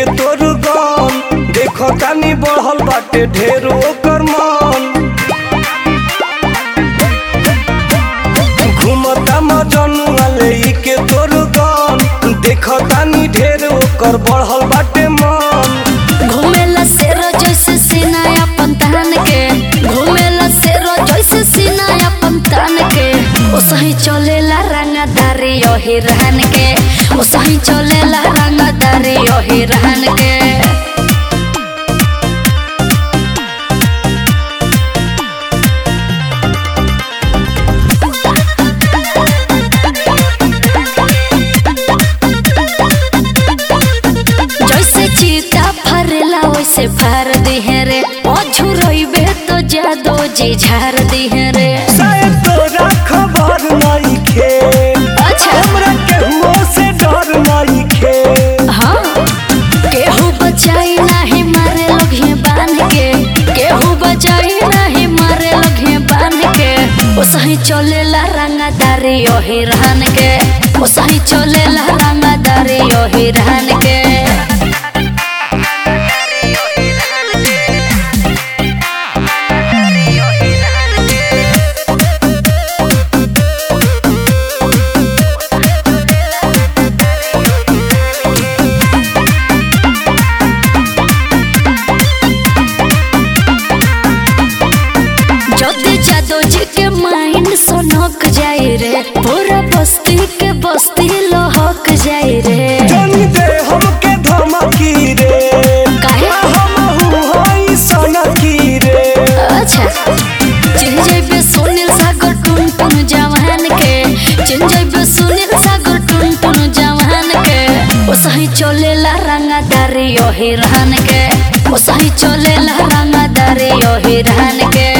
के तोर गम देखो तानी बढ़ल बाटे ढेर ओकर मन घूमता मजनुआ ले के तोर गम देखो तानी ढेर ओकर बढ़ल बाटे मन घूमेला शेरो जैसे सीना अपन तान के घूमेला शेरो जैसे सीना अपन तान के ओ सही चलेला रंगदारी ओही रहन के ओ सही चलेला रंगदारी ओही रहन के जैसे चीता फरेला वैसे फार दिहे रे ओ झुरइबे तो जादो जी झार दिहे रे शायद तोरा खबर नहीं खे अच्छा हमरा केहू से डर नहीं खे हाँ केहू बचाई नाही मारे लोग बांध के केहू बचाई नाही मारे लोग बांध के ओ सही चलेला रंगदारी ओही रहन के ओ सही चलेला रंगदारी ओही रहन के ज्योति जादव जी के माइंड सोनक जाए रे पूरा बस्ती के बस्ती लोहक जाए रे जनी दे हमके धमकी रे काहे? हमहू हई सनकी रे अच्छा चिन जइबे सुनील सागर टुन टुन जवान के चिन जइबे सुनील सागर टुन टुन जवान के ओ सही चलेला रंगदारी ओही रहन के ओ सही चलेला रंगदारी ओही रहन के